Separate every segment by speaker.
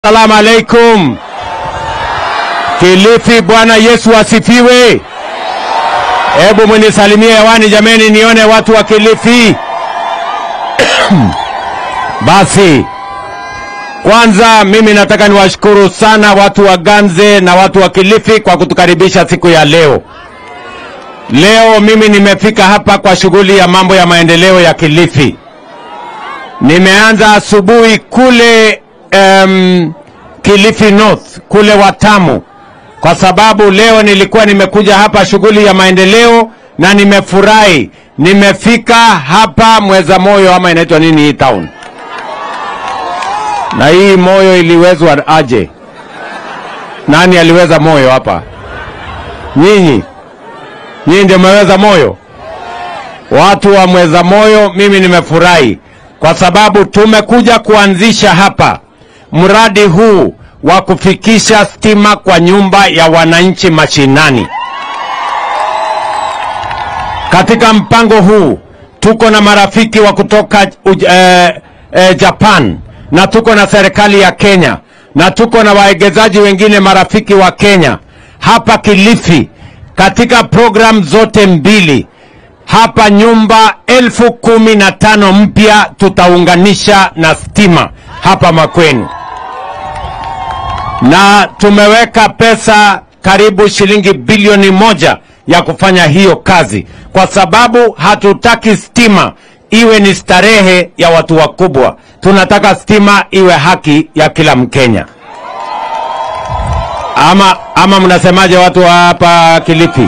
Speaker 1: Salamu alaikum. Kilifi, Bwana Yesu asifiwe. Hebu munisalimie hewani jameni, nione watu wa Kilifi. Basi kwanza, mimi nataka niwashukuru sana watu wa Ganze na watu wa Kilifi kwa kutukaribisha siku ya leo. Leo mimi nimefika hapa kwa shughuli ya mambo ya maendeleo ya Kilifi. Nimeanza asubuhi kule um, Kilifi North kule Watamu, kwa sababu leo nilikuwa nimekuja hapa shughuli ya maendeleo na nimefurahi. Nimefika hapa Mweza Moyo ama inaitwa nini hii town, na hii moyo iliwezwa aje? Nani aliweza moyo hapa? Nyinyi, nyinyi ndio mmeweza moyo, watu wa Mweza Moyo. Mimi nimefurahi kwa sababu tumekuja kuanzisha hapa mradi huu wa kufikisha stima kwa nyumba ya wananchi mashinani. Katika mpango huu tuko na marafiki wa kutoka uj, eh, eh, Japan na tuko na serikali ya Kenya na tuko na waegezaji wengine marafiki wa Kenya hapa Kilifi, katika program zote mbili hapa nyumba elfu kumi na tano mpya tutaunganisha na stima hapa Makwenu, na tumeweka pesa karibu shilingi bilioni moja ya kufanya hiyo kazi, kwa sababu hatutaki stima iwe ni starehe ya watu wakubwa. Tunataka stima iwe haki ya kila Mkenya. Ama, ama mnasemaje watu wa hapa Kilifi?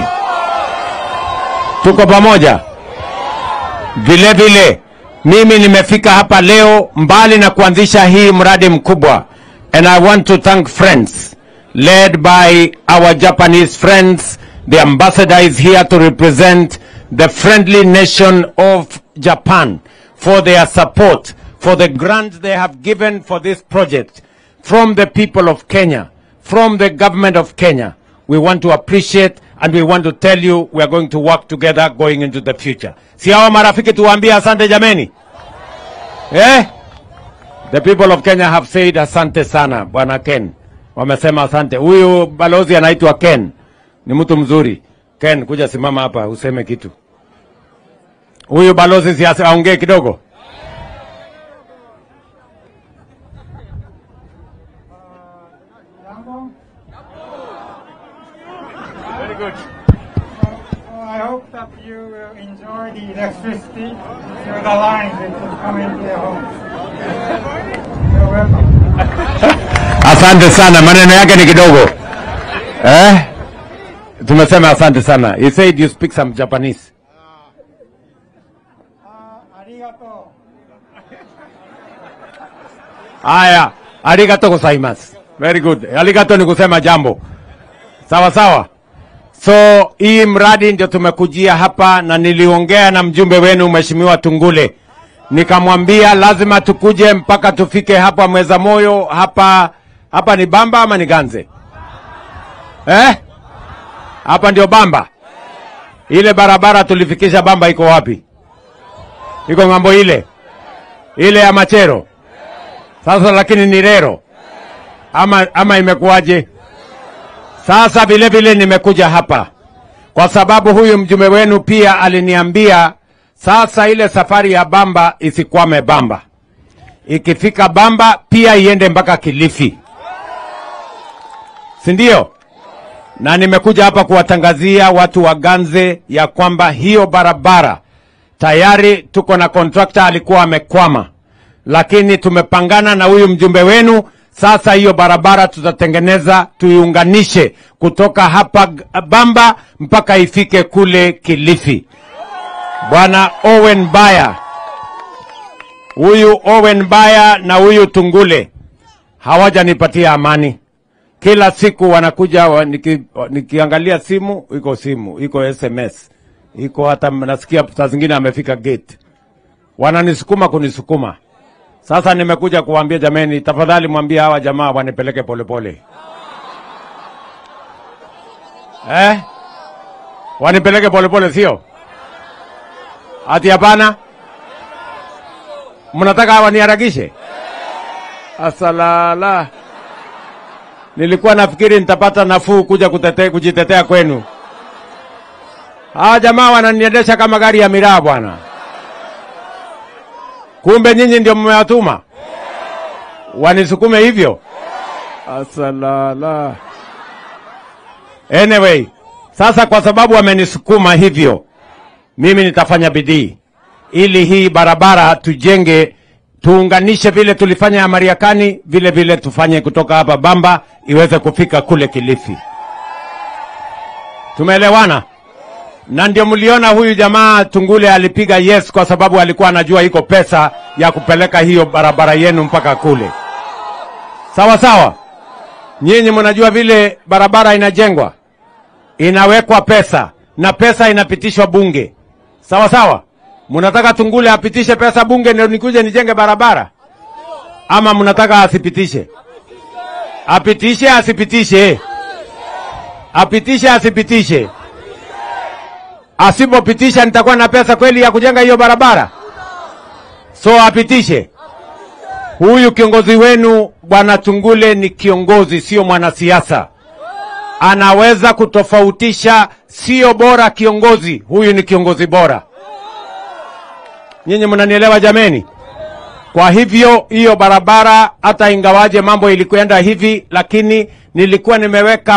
Speaker 1: Tuko pamoja? Vile vile mimi nimefika hapa leo mbali na kuanzisha hii mradi mkubwa, and I want to thank friends led by our Japanese friends. The ambassador is here to represent the friendly nation of Japan for their support for the grant they have given for this project from the people of Kenya, from the government of Kenya. We want to appreciate and we want to tell you we are going to work together going into the future. Si hawa marafiki tuwaambie asante jameni. Eh? The people of Kenya have said asante sana bwana Ken. Wamesema asante. Huyu balozi anaitwa Ken. Ni mtu mzuri. Ken, kuja simama hapa useme kitu. Huyu balozi si ase- aongee kidogo.
Speaker 2: Very good. So I hope that you will enjoy the electricity through the lines which is coming to your home. You're welcome.
Speaker 1: Asante sana, maneno yake ni kidogo. Eh? Tumesema asante sana. He said you speak some Japanese.
Speaker 2: Ah, arigato.
Speaker 1: Haya, arigato gozaimasu. Very good. Arigato ni kusema jambo. Sawa sawa. So hii mradi ndio tumekujia hapa, na niliongea na mjumbe wenu Mheshimiwa Tungule, nikamwambia lazima tukuje mpaka tufike hapa Mweza Moyo. Hapa hapa ni Bamba ama ni Ganze eh? Hapa ndio Bamba. Ile barabara tulifikisha Bamba iko wapi? Iko ng'ambo ile ile ya Machero. Sasa lakini ni Rero ama, ama imekuwaje? Sasa vile vile nimekuja hapa kwa sababu huyu mjumbe wenu pia aliniambia sasa ile safari ya Bamba isikwame Bamba, ikifika Bamba pia iende mpaka Kilifi, si ndio? Na nimekuja hapa kuwatangazia watu wa Ganze ya kwamba hiyo barabara tayari tuko na kontrakta alikuwa amekwama, lakini tumepangana na huyu mjumbe wenu. Sasa hiyo barabara tutatengeneza tuiunganishe kutoka hapa G- Bamba mpaka ifike kule Kilifi. Bwana Owen Baya, huyu Owen Baya na huyu Tungule hawajanipatia amani. Kila siku wanakuja wa, niki, wa- nikiangalia simu iko simu iko SMS iko hata nasikia saa zingine amefika gate, wananisukuma kunisukuma. Sasa nimekuja kuwaambia jameni, tafadhali mwambie hawa jamaa wanipeleke polepole eh? Wanipeleke polepole, sio ati hapana. Mnataka waniharakishe? Asalala. Nilikuwa nafikiri nitapata nafuu kuja kutetea, kujitetea kwenu. Hawa jamaa wananiendesha kama gari ya miraa bwana. Kumbe nyinyi ndio mmewatuma wanisukume hivyo. Asalala. Anyway, sasa kwa sababu wamenisukuma hivyo, mimi nitafanya bidii ili hii barabara tujenge, tuunganishe vile tulifanya ya Mariakani, vile vile tufanye kutoka hapa Bamba iweze kufika kule Kilifi. Tumeelewana? Na ndio mliona huyu jamaa Tungule alipiga yes kwa sababu alikuwa anajua iko pesa ya kupeleka hiyo barabara yenu mpaka kule. Sawa sawa. Nyinyi mnajua vile barabara inajengwa, inawekwa pesa na pesa inapitishwa bunge. Sawa sawa. Mnataka Tungule apitishe pesa bunge ndio nikuje nijenge barabara, ama mnataka asipitishe? Apitishe asipitishe? Apitishe asipitishe? Asipopitisha nitakuwa na pesa kweli ya kujenga hiyo barabara? So apitishe. Huyu kiongozi wenu bwana Tungule ni kiongozi, sio mwanasiasa. Anaweza kutofautisha, sio bora kiongozi. Huyu ni kiongozi bora. Nyinyi mnanielewa jameni? Kwa hivyo hiyo barabara, hata ingawaje mambo ilikwenda hivi, lakini nilikuwa nimeweka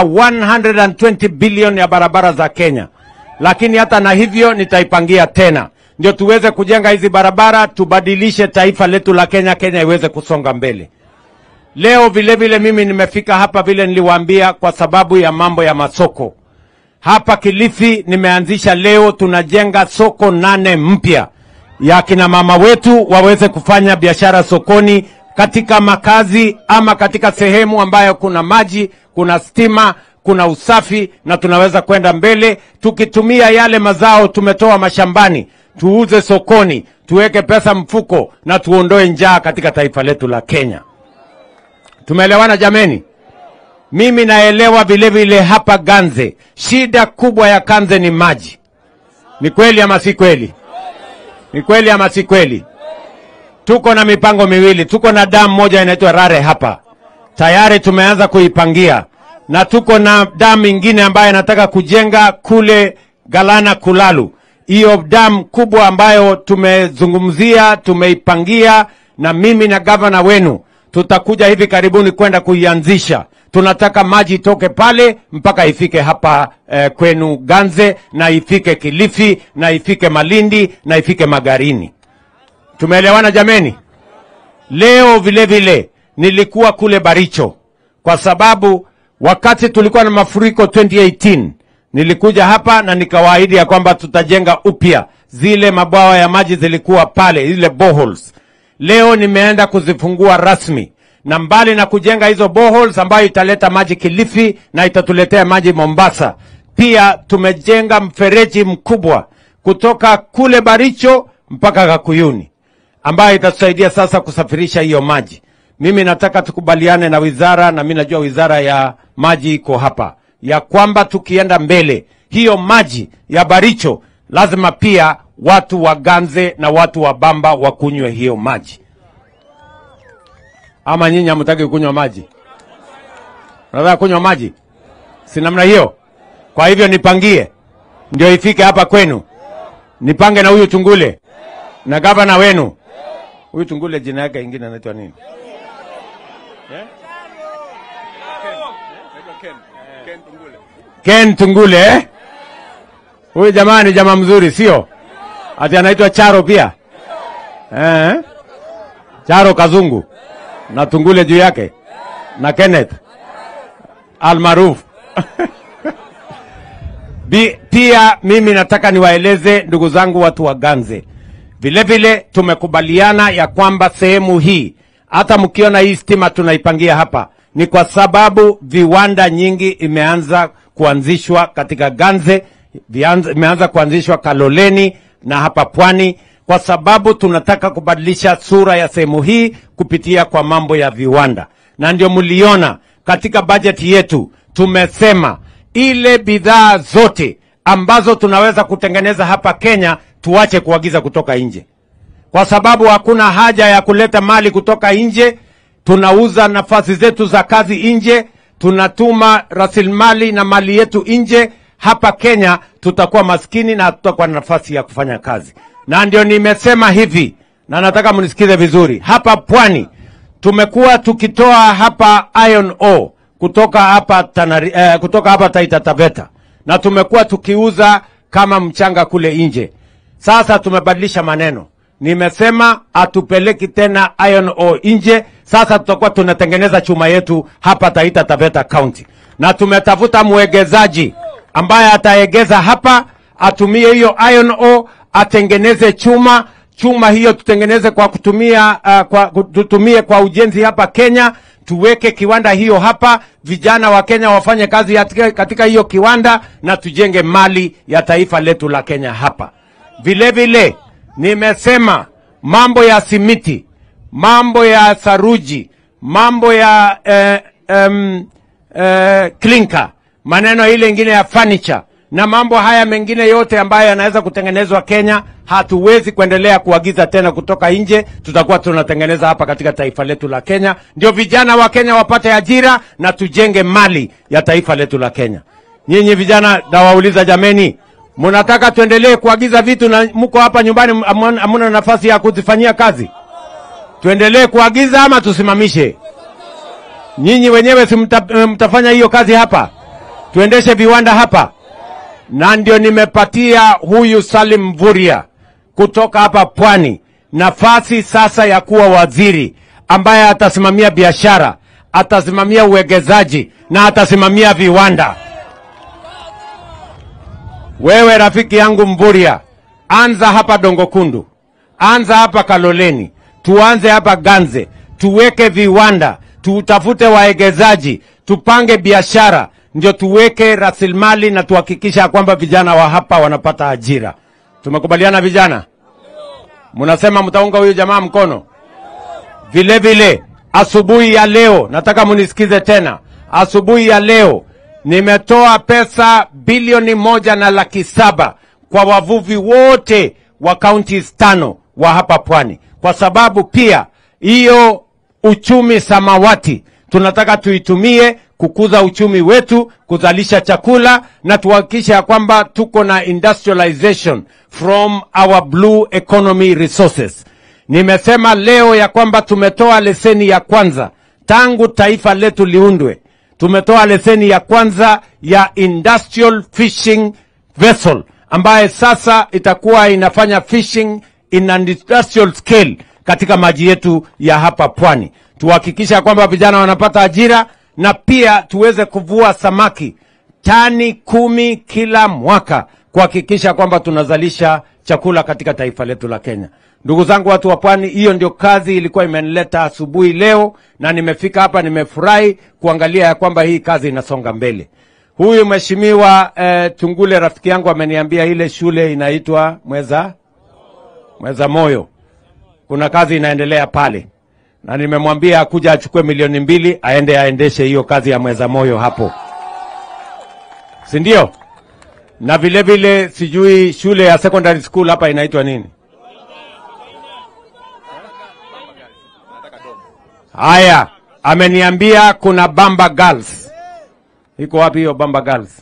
Speaker 1: 120 bilioni ya barabara za Kenya, lakini hata na hivyo nitaipangia tena ndio tuweze kujenga hizi barabara, tubadilishe taifa letu la Kenya, Kenya iweze kusonga mbele. Leo vile vile mimi nimefika hapa vile niliwaambia, kwa sababu ya mambo ya masoko hapa Kilifi. Nimeanzisha leo, tunajenga soko nane mpya ya kina mama wetu waweze kufanya biashara sokoni, katika makazi ama katika sehemu ambayo kuna maji, kuna stima, kuna usafi, na tunaweza kwenda mbele tukitumia yale mazao tumetoa mashambani tuuze sokoni, tuweke pesa mfuko na tuondoe njaa katika taifa letu la Kenya. Tumeelewana jameni? Mimi naelewa vile vile hapa Ganze, shida kubwa ya Ganze ni maji. Ni kweli ama si kweli? Ni kweli ama si kweli? Tuko na mipango miwili, tuko na damu moja inaitwa Rare hapa tayari tumeanza kuipangia, na tuko na damu ingine ambayo inataka kujenga kule Galana Kulalu hiyo damu kubwa ambayo tumezungumzia, tumeipangia, na mimi na gavana wenu tutakuja hivi karibuni kwenda kuianzisha. Tunataka maji itoke pale mpaka ifike hapa eh, kwenu Ganze na ifike Kilifi na ifike Malindi na ifike Magarini. Tumeelewana jameni? Leo vile vile nilikuwa kule Baricho kwa sababu wakati tulikuwa na mafuriko 2018 nilikuja hapa na nikawaahidi ya kwamba tutajenga upya zile mabwawa ya maji zilikuwa pale, zile boreholes. Leo nimeenda kuzifungua rasmi, na mbali na kujenga hizo boreholes ambayo italeta maji Kilifi na itatuletea maji Mombasa, pia tumejenga mfereji mkubwa kutoka kule Baricho mpaka Kakuyuni ambayo itatusaidia sasa kusafirisha hiyo maji. Mimi nataka tukubaliane na wizara, na mimi najua wizara ya maji iko hapa ya kwamba tukienda mbele, hiyo maji ya Baricho lazima pia watu wa Ganze na watu wa Bamba wakunywe hiyo maji. Ama nyinyi hamtaki kunywa maji? Nataka kunywa maji, si namna hiyo? Kwa hivyo nipangie ndio ifike hapa kwenu, nipange na huyu Tungule na gavana wenu. Huyu Tungule jina yake ingine anaitwa nini? Ken Tungule eh? Huyu jamaa ni jamaa mzuri, sio ati anaitwa Charo pia eh? Charo Kazungu na Tungule juu yake na Kenneth almaruf Bi- pia mimi nataka niwaeleze ndugu zangu watu wa Ganze, vile vile tumekubaliana ya kwamba sehemu hii hata mkiona hii stima tunaipangia hapa ni kwa sababu viwanda nyingi imeanza kuanzishwa katika Ganze, vianza- imeanza kuanzishwa Kaloleni na hapa Pwani, kwa sababu tunataka kubadilisha sura ya sehemu hii kupitia kwa mambo ya viwanda, na ndio mliona katika bajeti yetu tumesema ile bidhaa zote ambazo tunaweza kutengeneza hapa Kenya tuache kuagiza kutoka nje, kwa sababu hakuna haja ya kuleta mali kutoka nje. Tunauza nafasi zetu za kazi nje, tunatuma rasilimali na mali yetu nje hapa Kenya, tutakuwa maskini na hatutakuwa na nafasi ya kufanya kazi. Na ndio nimesema hivi, na nataka mnisikize vizuri. Hapa pwani tumekuwa tukitoa hapa iron ore kutoka hapa Tanari, eh, kutoka hapa Taita Taveta na tumekuwa tukiuza kama mchanga kule nje. Sasa tumebadilisha maneno, nimesema hatupeleki tena iron ore nje. Sasa tutakuwa tunatengeneza chuma yetu hapa Taita Taveta County, na tumetafuta mwegezaji ambaye ataegeza hapa, atumie hiyo iron ore, atengeneze chuma chuma hiyo tutengeneze kwa kutumia uh, kwa, tutumie kwa ujenzi hapa Kenya, tuweke kiwanda hiyo hapa, vijana wa Kenya wafanye kazi katika, katika hiyo kiwanda na tujenge mali ya taifa letu la Kenya hapa. Vile vile nimesema mambo ya simiti, mambo ya saruji, mambo ya eh, um, eh, klinka, maneno ile ingine ya furniture na mambo haya mengine yote ambayo yanaweza kutengenezwa Kenya, hatuwezi kuendelea kuagiza tena kutoka nje. Tutakuwa tunatengeneza hapa katika taifa letu la Kenya, ndio vijana wa Kenya wapate ajira na tujenge mali ya taifa letu la Kenya. Nyinyi vijana, nawauliza jameni, mnataka tuendelee kuagiza vitu na mko hapa nyumbani hamuna nafasi ya kuzifanyia kazi? Tuendelee kuagiza ama tusimamishe? Nyinyi wenyewe si mta, mtafanya hiyo kazi hapa? Tuendeshe viwanda hapa na ndio nimepatia huyu Salim Mvurya kutoka hapa Pwani nafasi sasa ya kuwa waziri ambaye atasimamia biashara, atasimamia uwegezaji na atasimamia viwanda. Wewe rafiki yangu Mvurya, anza hapa Dongo Kundu, anza hapa Kaloleni, tuanze hapa Ganze, tuweke viwanda, tutafute waegezaji, tupange biashara ndio tuweke rasilimali na tuhakikisha kwamba vijana wa hapa wanapata ajira. Tumekubaliana vijana? Mnasema mtaunga huyu jamaa mkono? Vile vile asubuhi ya leo, nataka munisikize tena. Asubuhi ya leo nimetoa pesa bilioni moja na laki saba kwa wavuvi wote wa kaunti tano wa hapa Pwani, kwa sababu pia hiyo uchumi samawati tunataka tuitumie kukuza uchumi wetu, kuzalisha chakula na tuhakikishe ya kwamba tuko na industrialization from our blue economy resources. Nimesema leo ya kwamba tumetoa leseni ya kwanza tangu taifa letu liundwe. Tumetoa leseni ya kwanza ya industrial fishing vessel ambaye sasa itakuwa inafanya fishing in an industrial scale katika maji yetu ya hapa pwani. Tuhakikisha kwamba vijana wanapata ajira na pia tuweze kuvua samaki tani kumi kila mwaka kuhakikisha kwamba tunazalisha chakula katika taifa letu la Kenya. Ndugu zangu watu wa pwani, hiyo ndio kazi ilikuwa imenileta asubuhi leo, na nimefika hapa, nimefurahi kuangalia ya kwamba hii kazi inasonga mbele. Huyu mheshimiwa eh, Tungule rafiki yangu ameniambia ile shule inaitwa Mweza Mweza Moyo, kuna kazi inaendelea pale na nimemwambia akuja achukue milioni mbili aende aendeshe hiyo kazi ya Mweza Moyo hapo, si ndio? Na vile vile sijui shule ya secondary school hapa inaitwa nini? Haya, ameniambia kuna Bamba Girls. Iko wapi hiyo Bamba Girls?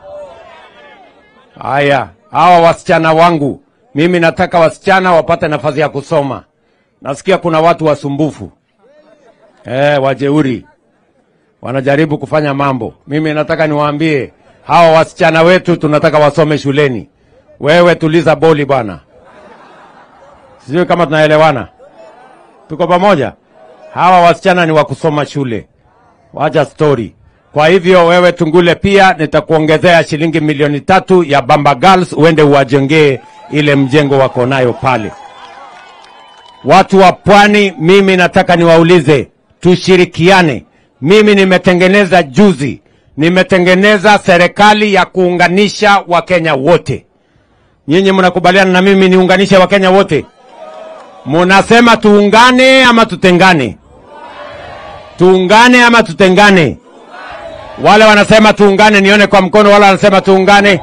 Speaker 1: Haya, hawa wasichana wangu, mimi nataka wasichana wapate nafasi ya kusoma. Nasikia kuna watu wasumbufu eh, wajeuri wanajaribu kufanya mambo. Mimi nataka niwaambie hawa wasichana wetu tunataka wasome shuleni. Wewe tuliza boli bwana, sijui kama tunaelewana, tuko pamoja. Hawa wasichana ni wa kusoma shule, wacha story. Kwa hivyo wewe Tungule, pia nitakuongezea shilingi milioni tatu ya Bamba Girls uende uwajengee ile mjengo wako nayo pale. Watu wa pwani, mimi nataka niwaulize, tushirikiane. Mimi nimetengeneza juzi, nimetengeneza serikali ya kuunganisha Wakenya wote. Nyinyi mnakubaliana na mimi niunganishe Wakenya wote? Munasema tuungane ama tutengane? Tuungane ama tutengane? Wale wanasema tuungane, nione kwa mkono. Wale wanasema tuungane.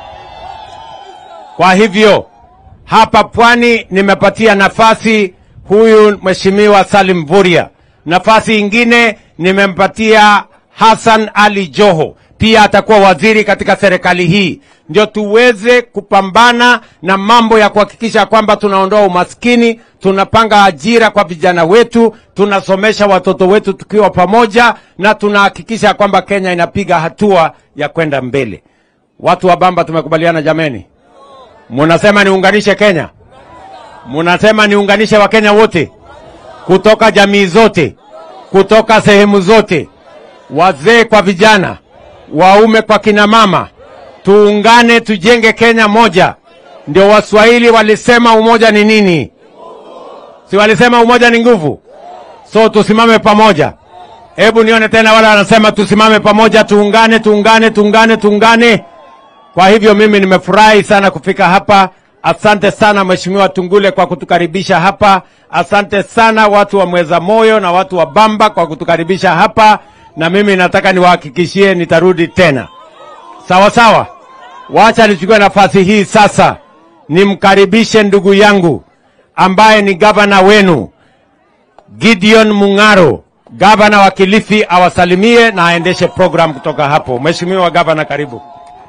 Speaker 1: Kwa hivyo hapa pwani nimepatia nafasi huyu mheshimiwa Salim Mvurya, nafasi ingine nimempatia Hassan Ali Joho pia atakuwa waziri katika serikali hii, ndio tuweze kupambana na mambo ya kuhakikisha kwamba tunaondoa umaskini, tunapanga ajira kwa vijana wetu, tunasomesha watoto wetu tukiwa pamoja, na tunahakikisha kwamba Kenya inapiga hatua ya kwenda mbele. Watu wa Bamba tumekubaliana jameni? Munasema niunganishe Kenya? Munasema niunganishe Wakenya wote kutoka jamii zote, kutoka sehemu zote, wazee kwa vijana, waume kwa kina mama, tuungane tujenge Kenya moja. Ndio Waswahili walisema umoja ni nini? Si walisema umoja ni nguvu? So tusimame pamoja. Hebu nione tena wale wanasema tusimame pamoja, tuungane, tuungane, tuungane, tuungane. Kwa hivyo mimi nimefurahi sana kufika hapa. Asante sana Mheshimiwa Tungule kwa kutukaribisha hapa. Asante sana watu wa Mweza Moyo na watu wa Bamba kwa kutukaribisha hapa, na mimi nataka niwahakikishie nitarudi tena. Sawa sawa, wacha nichukue nafasi hii sasa nimkaribishe ndugu yangu ambaye ni gavana wenu Gideon Mung'aro, gavana wa Kilifi, awasalimie na aendeshe program kutoka hapo. Mheshimiwa gavana, karibu.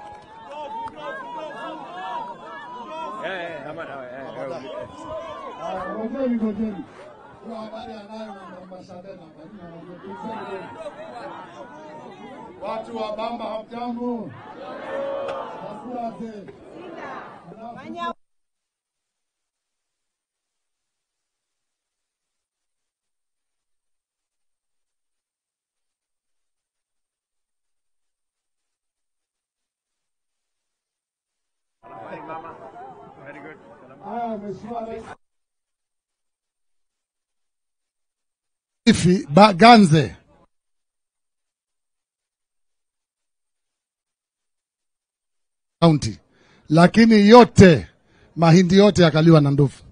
Speaker 3: Ngojeni, ngojeni. Kwa habari anayo na ambasada na ngojeni. Watu wa Bamba hamjambo? Asante. Haya, Mheshimiwa Rais. Ifi Baganze. County. Lakini yote mahindi yote yakaliwa na ndovu.